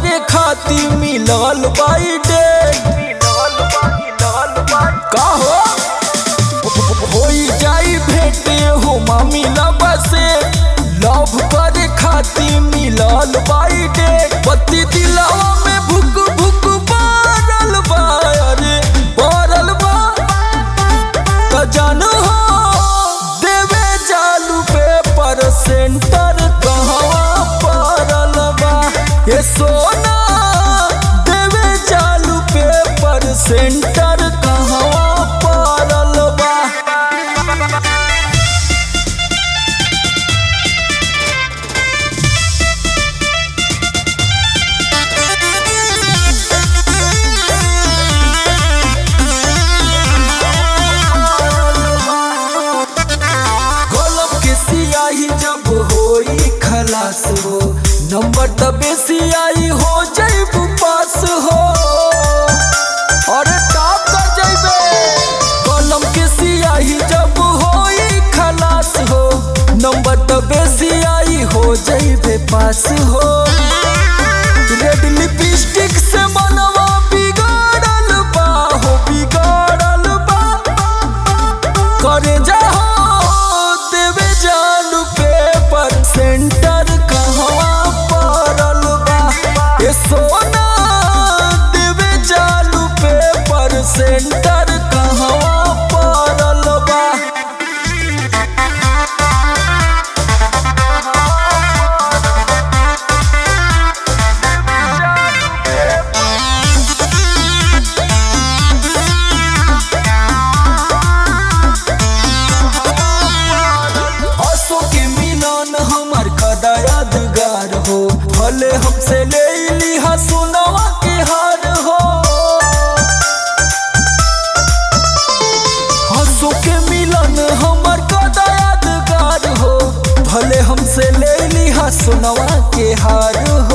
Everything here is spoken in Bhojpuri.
करे खातिर मिलल बाई डेट का हो होई जाई भेटे हो मामी लबा से लव करे खातिर मिलल बाई डेट पति दिलवा में भुक भुक बारल बा अरे बारल बा त जानू हो देवे चालू पेपर सेंटर कहवा पड़ल बा ये सोना देवे चालू पेपर सेंटर कहवा पड़ल बा कलम के सियाही जब होई खलास हो नंबर तबे सियाही हो जैब पास हो और टॉप कर जैबे कलम के सियाही जब होई खलास हो नंबर तबे सियाही हो जैबे पास हो रेड लिपस्टिक से मनवा बिगाड़ल बा हो बिगाड़ल बा करे जाओ देवे जानू पेपर सेंटर कहवा पड़ल बा ये सोना देवे जानू पेपर सेंटर कहवा पड़ल बा असो के मिलन हमार कदा यादगार हो भले हमसे ले लिहा सोनवा के हार हो हंसो के मिलन हमार कदा यादगार हो भले हमसे ले लिहा सोनवा के हार हो